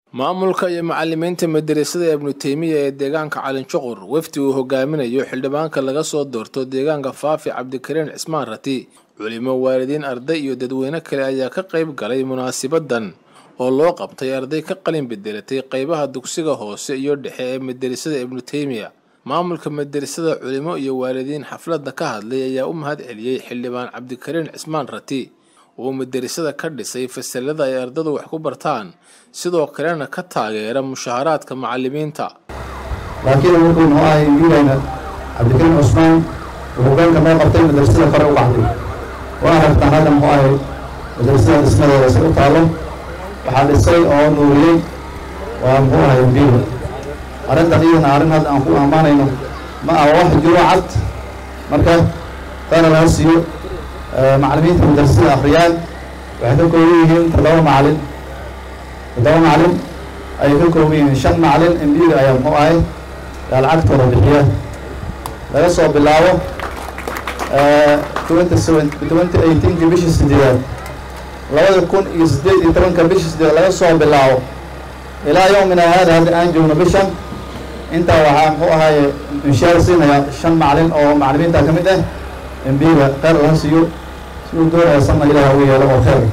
maamulka iyo macalimiinta madarasada ibnu teymiya ee deegaanka calinjuqur wafdi uu hogaaminayo xildhibaanka laga soo doorto deegaanka faafi cabdikariin cismaan rati culimo waalidiin arday iyo dadweyne kale ayaa ka qayb galay munaasibadan oo loo qabtay arday ka qalin bedelatay qaybaha dugsiga hoose iyo dhexe ee madarasada ibnu teymiya maamulka madarasada culimo iyo waalidiin xafladda ka hadlay ayaa u mahad celiyey xildhibaan cabdikariin cismaan rati oo madarasada ka dhisay fasalada ay ardadu wax ku bartaan sidoo kalena ka taageera mushaharaadka macalimiinta laakiin wuxuu noo ahay wiilayna cabdikariin cusmaan uu hoggaanka noo qabtay madrasada kore u baxday waa aragtaan hadda muxuu ahay madrasada dhismadeeda si u taalo waxaa dhisay oo nuuriyey waa muxuu ahay biiba arrintan iyadana arrin hadda aan ku ammaanayno ma aha wax jiro cad marka taana laga siiyo macalimiinta madrasada akhriyaan waxay ka kooban yihiin toddoba macalin toddoba macalin ayay ka kooban yihiin shan macalin embiga ayaa muxuu ahay yaa lacagtooda bixiya laga soo bilaabo twenty seven twenty eighteenka bishii sideedaad labada kun iyo siddeed iyo tobanka bishii sideedaad laga soo bilaabo ilaa yowmina haada hadda aan joogno bishan intaa waxaa muxuu ahaaye inshaar siinaya shan macalin oo macalimiinta ka mid ah embiga kheyr laga siiyo siduu doonaya sanna ilaah ugu yeelo oo kheyr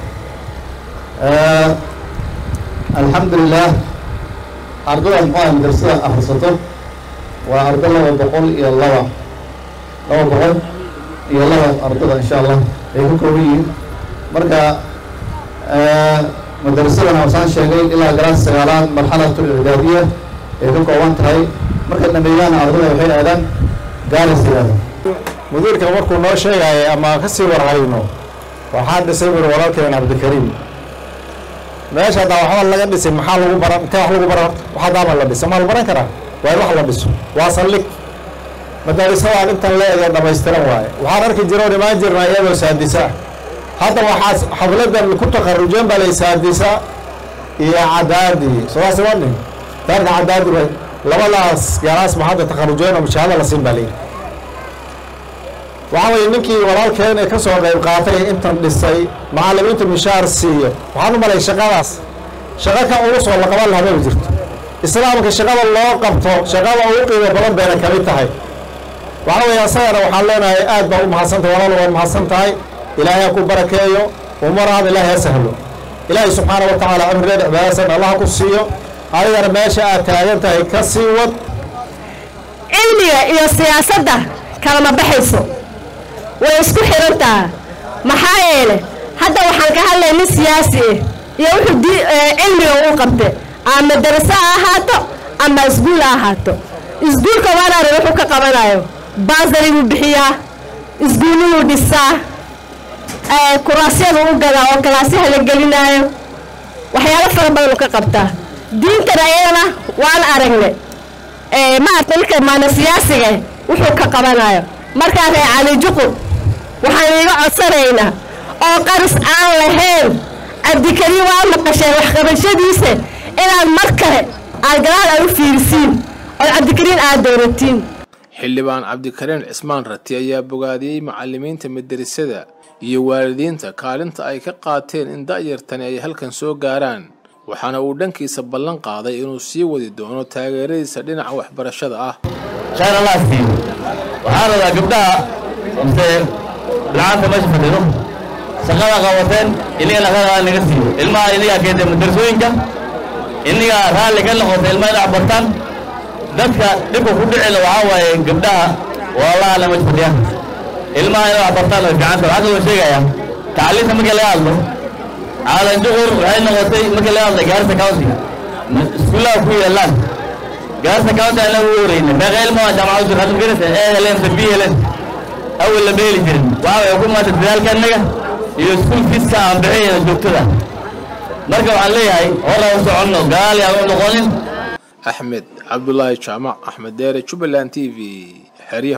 alxamdulilah ardada muxuu ahay madrasada akhrisato waa ardo laba boqol iyo laba laba boqol iyo laba ardada insha allah ay ka kooban yihiin marka madrasadana wasaan sheegay ilaa galaas sagaalaad marxalatul icdaadiya ay ka kooban tahay marka dhameeyaana ardada waxay aadaan gaaris yidhahda mudiirka markuu noo sheegaya ama ka sii warhayno waxaa dhisay buri walaalkeen cabdikariim meesha haddaa waxba laga dhisin maxaa lagu baran intee wax lagu baran horta wax haddaama la dhisa maa la baran karaa waa in wax la dhiso waa saldhig madaarisadaan intan leega dhamaystiran waaye waxaan arki jira oon imaan jirnaa iyadoo saadisa hadda waxaas xafladan ku takarujeen baa lay saadisa iyo cadaadi sodaas imanin daarka cadaadi way labadaas gaalaas ma hadda takarujeen oo mushaahada la siin baa layidhi waxaa weye ninkii walaalkeen ee ka soo qayb qaatay intan dhisay macalimiinta mishaar siiyo waxaan u malay shaqadaas shaqo ka ugu soo la qaban lahaa maba jirto islaamka shaqada loo qabto shaqada ugu qiimo badan bayna kamid tahay waxaa weeye asagana waxaan leenahay aad baa u mahadsantahay walaal waa mahadsan tahay ilaahay ha ku barakeeyo umaraada ilaahay ha sahlo ilaahay subxaana wa tacaala cimrigeeda cibaadasan allah ku siiyo adigana meesha aad taagan tahay ka sii wad cilmiga iyo siyaasadda kalama baxayso way isku xirantaha maxaa yeele hadda waxaan ka hadlay nin siyaasi ah iyo wuxuu di cilmiga uu qabte ama madaraso ha ahaato ama isguul ha ahaato isguulka waanaari wuxuu ka qabanayo baasari buu bixiyaa isguulladuu dhisaa kuraasyadu u gadaa oo kalaasyaha la gelinaayo waxyaalo fara badan uu ka qabtaa diintana iyadana waan aragne maarta ninka maana siyaasiga wuxuu ka qabanayo markaa ree calijuqur waxaan iiga codsanaynaa oo qaris aan lahayn cabdikariin waa maqasheen waxqabashadiisa inaad mar kale aad gadaal aad u fiirisiin oo cabdikariin aad dooratiin xildhibaan cabdikariin cismaan rati ayaa bogaadiyey macalimiinta madarasada iyo waalidiinta kaalinta ay ka qaateen in da'yartani ay halkan soo gaaraan waxaana uu dhankiisa ballan qaaday inuu sii wadi doono taageeradiisa dhinaca waxbarashada ah waxaan rabaa gabdhaha mise bilcaanta meesha fadhido shaqada qabateen iniga laqadaa naga siiyo ilmaha inigaa keentay madrasooyinka inigaa raalli ka noqotay ilmaha inaad bartaan dadka dhibka ku dhicila waxaa waaye gabdhaha walaalaha la meesha fadhiyaan ilmaha inay wax bartaan way ficanta waxaa kaloo sheegayaa tacliinta markii laga hadlo caalanjuqur waxay noqotay markii laga hadlay gaarisa county iskuullaha ku yaalaan gaarta county aan lagu wareyna meeqa ilmaha jaamacadu jir hadda garasa ee heleen b heleen awal la beeli jirin waxa way ku maanta dadaalka annaga iyo school feeska aan bixinayna joogtada marka waxaan leeyahay hore u soconno gadaal yaan u noqonin axmed cabdulaahi jaamac axmed deere jubbaland t v xeryaha